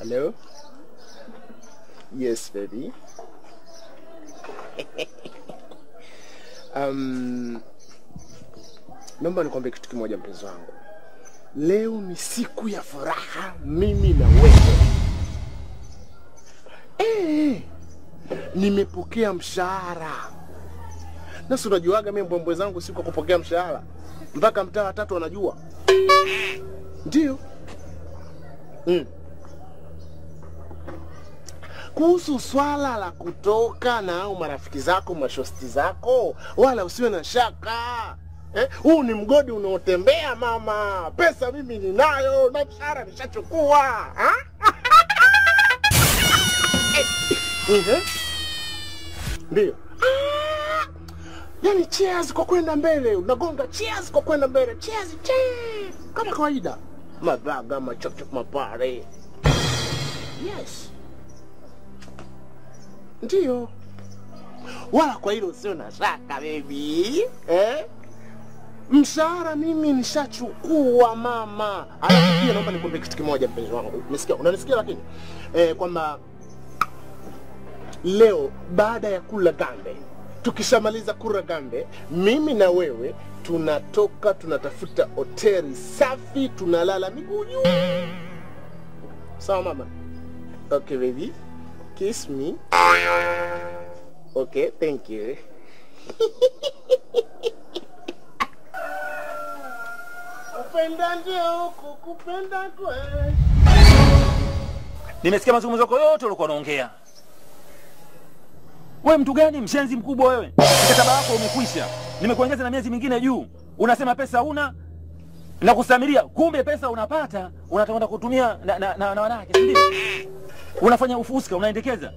Hello? Yes, baby. um, naomba nikwambie kitu kimoja mpenzi wangu. Leo ni siku ya furaha mimi na wewe. Eh, nimepokea mshahara. Na si unajuaga mimi mbwembwe zangu siku ya kupokea mshahara. Mpaka mtaa wa tatu wanajua. Ndio. Mm. Kuhusu swala la kutoka na au marafiki zako mashosti zako, wala usiwe na shaka eh, huu ni mgodi unaotembea mama. Pesa mimi ninayo na mshahara nishachukua ha? Mhm. Ndio. Ah, Yani cheers kwa kwenda mbele, unagonga cheers kwa kwenda mbele, cheers, cheers kama kawaida, madhaga machocho mapare. Yes, ndio. Wala kwa hilo sio na shaka baby, eh? Mshahara mimi nishachukua mama. Alafu pia naomba nikwambie kitu kimoja mpenzi wangu, umesikia? Unanisikia lakini eh, kwamba leo baada ya kula gambe, tukishamaliza kula gambe, mimi na wewe tunatoka tunatafuta hoteli safi, tunalala miguu juu. Sawa mama? Okay baby, kiss me. Okay, thank you. Kupenda ndio kukupenda kweli. Nimesikia mazungumzo yako yote ulikuwa unaongea. Wewe mtu gani mshenzi mkubwa wewe? Mkataba wako umekwisha. Nimekuongeza na miezi mingine juu. Unasema pesa huna na kusamiria, kumbe pesa unapata, unatakwenda kutumia na, na, na, na wanawake, si ndio? Unafanya ufuska, unaendekeza.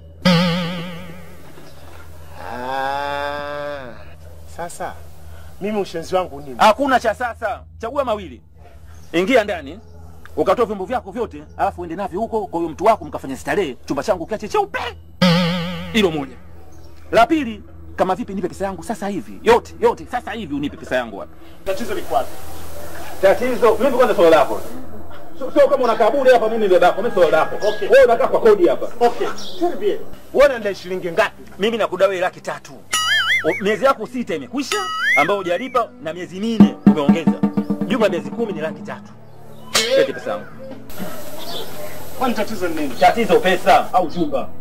Ah, sasa mimi ushenzi wangu nini? Hakuna cha sasa, chagua mawili. Ingia ndani ukatoa vyombo vyako vyote, alafu uende navyo huko kwa huyo mtu wako, mkafanya starehe, chumba changu kiache cheupe. Hilo moja. La pili, kama vipi, nipe pesa yangu sasa hivi, yote yote, sasa hivi unipe pesa yangu hapa. Tatizo liko wapi? Tatizo mimi kwanza swala lako. Sio sio kama unakaa bure hapa, mimi ndio baba, mimi swala lako. Okay. Wewe unakaa kwa kodi hapa. Okay, turbie. Wewe unaenda shilingi ngapi? Mimi nakudai laki tatu. O, Miezi yako sita imekwisha ambayo hujalipa na miezi minne umeongeza. Jumla miezi kumi ni laki tatu. Lete pesa yangu. Kwani tatizo ni nini? Tatizo pesa au chumba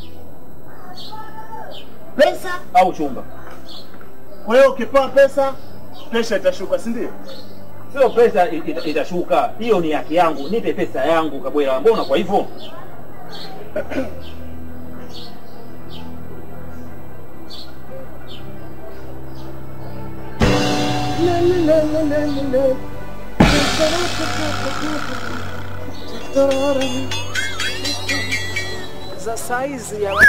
Pesa? au chumba. Kwa hiyo ukipewa pesa, presha itashuka, si ndio? Sio pesa i- ita- itashuka, hiyo ni haki yangu. Nipe pesa yangu Kabwela. Mbona kwa hivyo? za saizi ya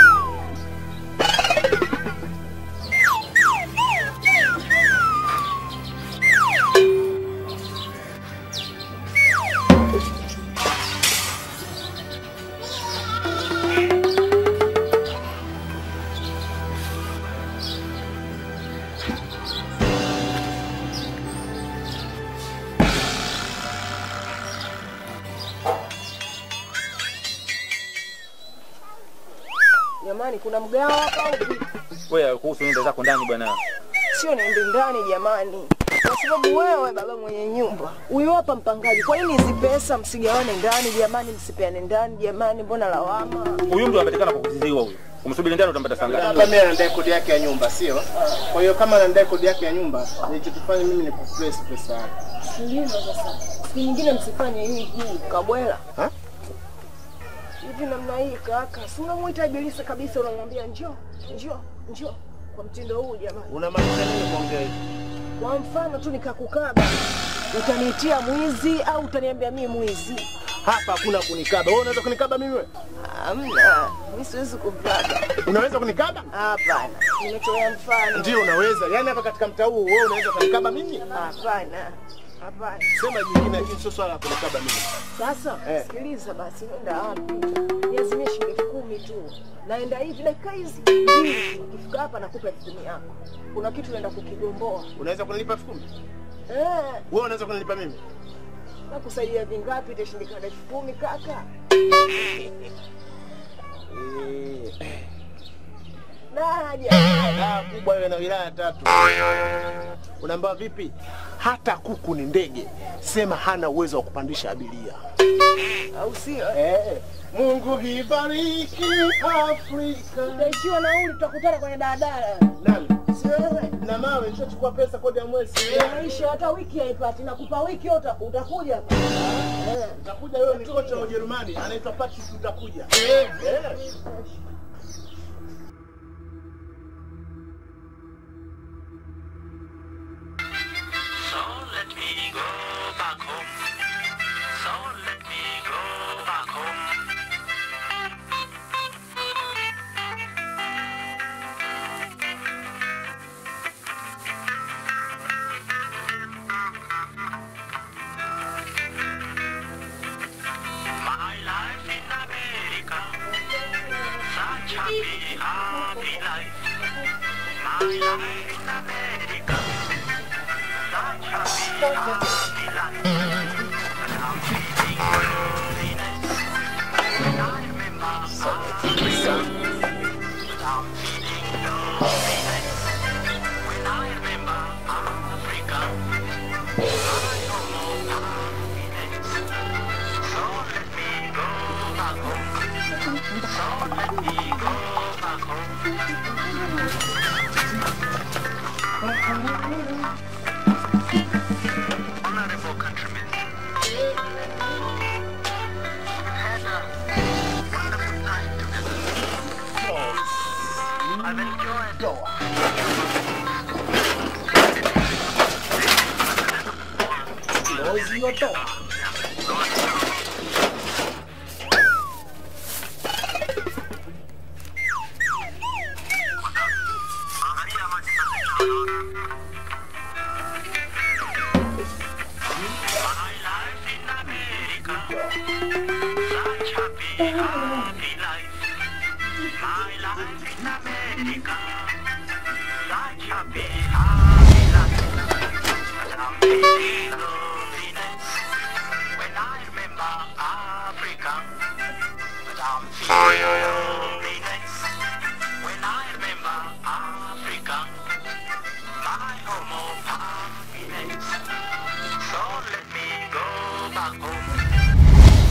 jamani, kuna mgao hapa au vipi? Wewe kuhusu nenda zako ndani bwana. Sio niende ndani jamani, kwa sababu wewe baba mwenye nyumba huyu hapa mpangaji. Kwa nini hizi pesa msigawane ndani jamani, msipeane ndani jamani? Mbona lawama? Huyu mtu anapatikana kwa kuziziwa huyu. Umsubiri ndani utampata saa ngapi? Labda mimi anadai kodi yake ya nyumba, sio? Kwa hiyo kama anadai kodi yake ya nyumba, nilichokifanya mimi ni kupress pesa yake. Ndivyo sasa, siku nyingine msifanye hivi Kabwela. Ha? hivi namna hii kaka, si unamwita Ibilisi kabisa, unamwambia njoo njoo njoo kwa mtindo huu jamani. Unamaanisha nini kuongea hivi? Kwa mfano tu nikakukaba, utaniitia mwizi au utaniambia mimi mwizi? Hapa hakuna kunikaba. Wewe unaweza kunikaba mimi wewe? Hamna, mimi siwezi kukaba. Unaweza kunikaba? Hapana, nimetolea mfano. Ndio unaweza. Yaani hapa katika mtaa huu wewe unaweza kunikaba mimi? Hapana, hapana. Sema jingine lakini sio swala la kunikaba mimi. Sasa Eh. sikiliza basi, nenda wapi? Niazimie shilingi elfu kumi tu, naenda hivi dakika hizi mbili, ukifika hapa nakupa elfu kumi yako. Kuna kitu naenda kukigomboa Unaweza kunilipa elfu kumi? eh. Wewe unaweza kunilipa mimi? Nakusaidia vingapi? Itashindikana elfu kumi kaka. Eh, Na jamani. daa kubwa iwe na wilaya tatu. Unaambiwa vipi? Hata kuku ni ndege, sema hana uwezo wa kupandisha abiria. Au sio? Eh, Mungu ibariki Afrika. Utaishiwa nauli, tutakutana kwenye daladala. Nani? Si wewe? Na mawe nishachukua pesa kodi ya mwezi. Maisha hata wiki haipati. Nakupa wiki uta, utakuja hapa. Eh. Utakuja wewe ni kocha wa Ujerumani, anaitwa Patrick utakuja. Eh. So let me go back home. So let me go back home. My life in America, such happy, happy life. My life in America, such happy, happy life. And I'm feeling loneliness when I remember Africa. But I'm feeling loneliness when I remember Africa. My home of happiness. So let me go back home. So let me go back home. Honorable countrymen, we've had a wonderful time together. I've enjoyed my life in America. Such happy, happy life. My life in America. Such happy, happy life. And I'm feeling loneliness when I remember Africa. But I'm feeling loneliness when I remember Africa. My home of happiness. So let me go back home.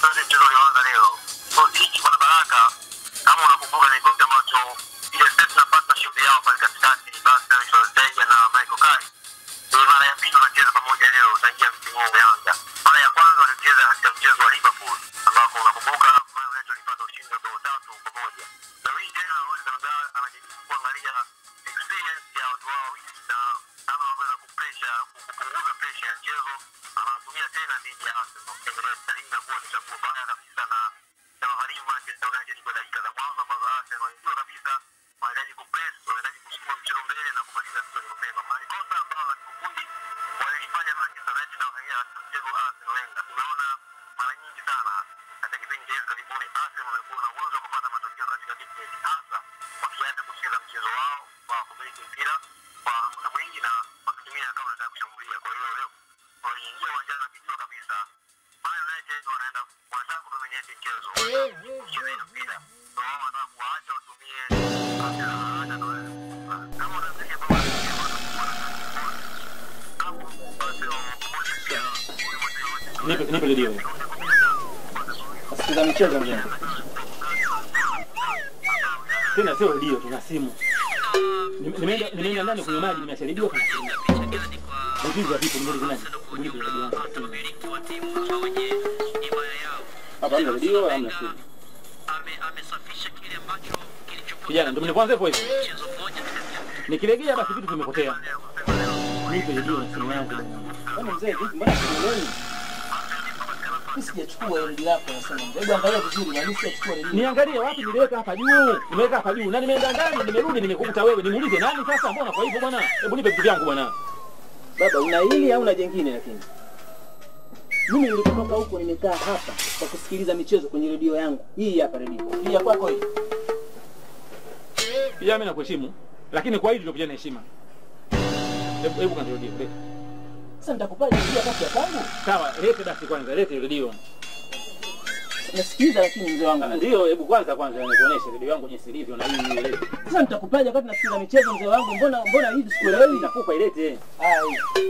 tuanze mchezo ulioanza leo. Kikosi hiki bwana Baraka, kama unakumbuka ni kikosi ambacho ile set na partnership yao pale katikati, Bastian Schweinsteiger na Michael Carrick ni mara ya pili wanacheza pamoja leo tangia msimu huu umeanza. Mara ya kwanza walicheza katika mchezo wa Liverpool ambako unakumbuka Man United walipata ushindi wa bao tatu kwa moja. Leo hii tena Luis van Gaal anajaribu kuangalia experience ya watu wao wawili na kama wanaweza kupresha kupunguza presha ya mchezo, anatumia tena dhidi ya Arsenal. Emirates na hii inakuwa ni chaguo baya kabisa na inawagharimu Manchester United kwa dakika za mwanzo ambazo Arsenal wanajua kabisa wanahitaji kupress, wanahitaji kusukuma mchezo mbele na kumaliza mchezo mapema. Maana kosa ambalo la kiufundi walilifanya Manchester United na wakaingia katika mchezo wa Arsenal Wenger. Tumeona mara nyingi sana katika kipindi cha hivi karibuni Arsenal wamekuwa na uwezo wa kupata matokeo katika big game, hasa wakiacha kucheza mchezo wao wa kumiliki mpira kwa muda mwingi na wakitumia kama wanataka kushambulia. Kwa hiyo leo waliingia uwanjani wakijua kabisa Man United wanaenda wanataka kudominate mchezo, wanataka kucheza mpira. Ndio wao wanataka kuwaacha watumie kasi za haraka na wale kama wanaangalia bao hapo basi wamoja pia Nipe nipe redio. Sikiza michezo mzee. Tena sio redio, tuna simu. Nime- Nimeenda nimeenda ndani kwenye maji nimeacha redio kana simu. Vipi vipi nimeenda ndani. Nimeenda redio yangu. Hapa hamna redio, hamna simu. Kijana, ndio mnipoanza hivyo hivyo. Nikilegea basi vitu vimepotea. Nipe redio na simu yangu bwana. Kama mzee vipi mbona simuelewi? Mimi sijachukua ile redio yako nasema mzee. Hebu angalia vizuri na mimi sijachukua redio. Niangalie wapi niliweka hapa juu. Nimeweka hapa juu. Na nimeenda ndani, nimerudi nimekukuta wewe. Nimuulize nani sasa? Mbona kwa hivyo bwana? Hebu nipe vitu vyangu bwana. Baba una hili au una jengine lakini? Mimi nilipotoka huko nimekaa hapa kwa kusikiliza michezo kwenye redio yangu. Hii hapa redio. Hii ya kwako hii. Pia mimi nakuheshimu, lakini kwa hili ndio na heshima. Hebu hebu kanirudie. lete. Sasa nitakupaje redio kati ya kwangu? Sawa, lete basi kwanza, lete redio. Nasikiliza lakini mzee wangu. Ndio, hebu kwanza kwanza nikuoneshe redio yangu jinsi ilivyo na hii ilete. Sasa nitakupaje wakati nasikiliza michezo mzee wangu? Mbona mbona hivi sikuelewi? Nakupa ilete. Ah, hii.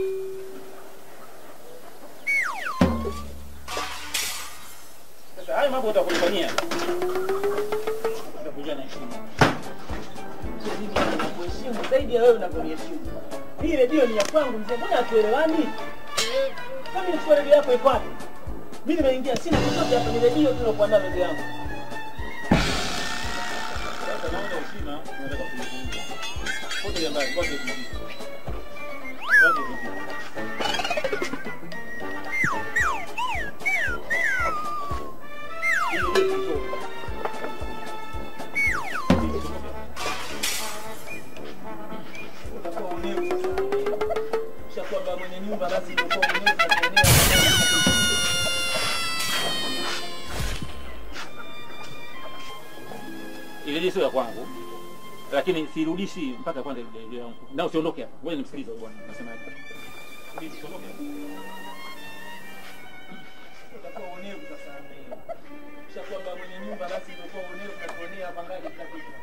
Sasa haya mambo utakunifanyia. Utakuja na heshima. Mimi nakuheshimu zaidi ya wewe unavyoniheshimu. Hii redio ni ya kwangu mzee, mbona hatuelewani? Kama nichukua redio yako iko wapi? Mimi nimeingia sina chochote hapa, ni redio tu nakuandaa mzee yangu. Sasa naona heshima, unataka kunizungumza. Pote ya mbali, pote vipi? Pote vipi? Utakuwa unevu sasa. Ushakuwa mwenye nyumba basi utakuwa unevu na kuonewa. Ile sio ya kwangu. Lakini sirudishi mpaka kwanza ile redio yangu. Na usiondoke hapa. Wewe nimsikilize huyu bwana. Nasemaje? Bibi, usiondoke hapa. Utakuwa unevu sasa. Ushakuwa mwenye nyumba basi utakuwa unevu na kuonea bangali kabisa.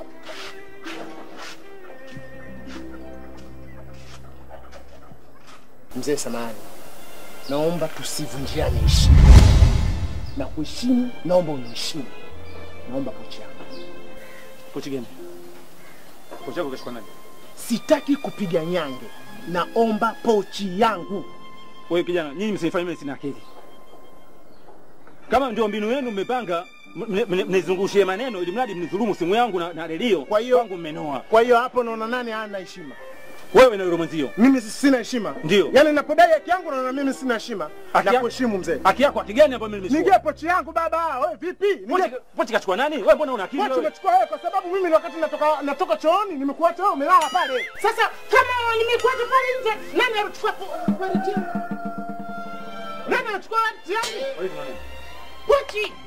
Mzee samani, naomba tusivunjiane heshima na kuheshimu, naomba uniheshimu. Naomba pochi yangu. Kochi gani? Kochi yako kashikwa nani? Sitaki kupiga nyange, naomba pochi yangu. Wewe kijana, nyinyi msinifanye mimi sina akili. Kama ndio mbinu yenu mmepanga mne- mne- mnizungushie maneno ili mradi mnidhulumu simu yangu na, na redio, Kwa hiyo- kwangu mmenoa. Kwa hiyo hapo naona nani hana heshima? Wewe na yule mwenzio. Mimi si- sina heshima. Ndio. Yaani napodai haki yangu naona mimi sina heshima. Haki Na ya- kuheshimu mzee. Haki yako haki gani ambayo mimi Nigie nimechukua? pochi yangu baba. Wewe vipi? Pochi, Nigie pochi kachukua nani? Wewe mbona una akili pochi wewe? umechukua wewe kwa sababu mimi wakati natoka natoka chooni nimekuacha wewe umelala pale. Sasa kama nimekuacha pale nje, nani alichukua wallet yangu? Nani alichukua wallet yangu? Wewe ni nani? Pochi.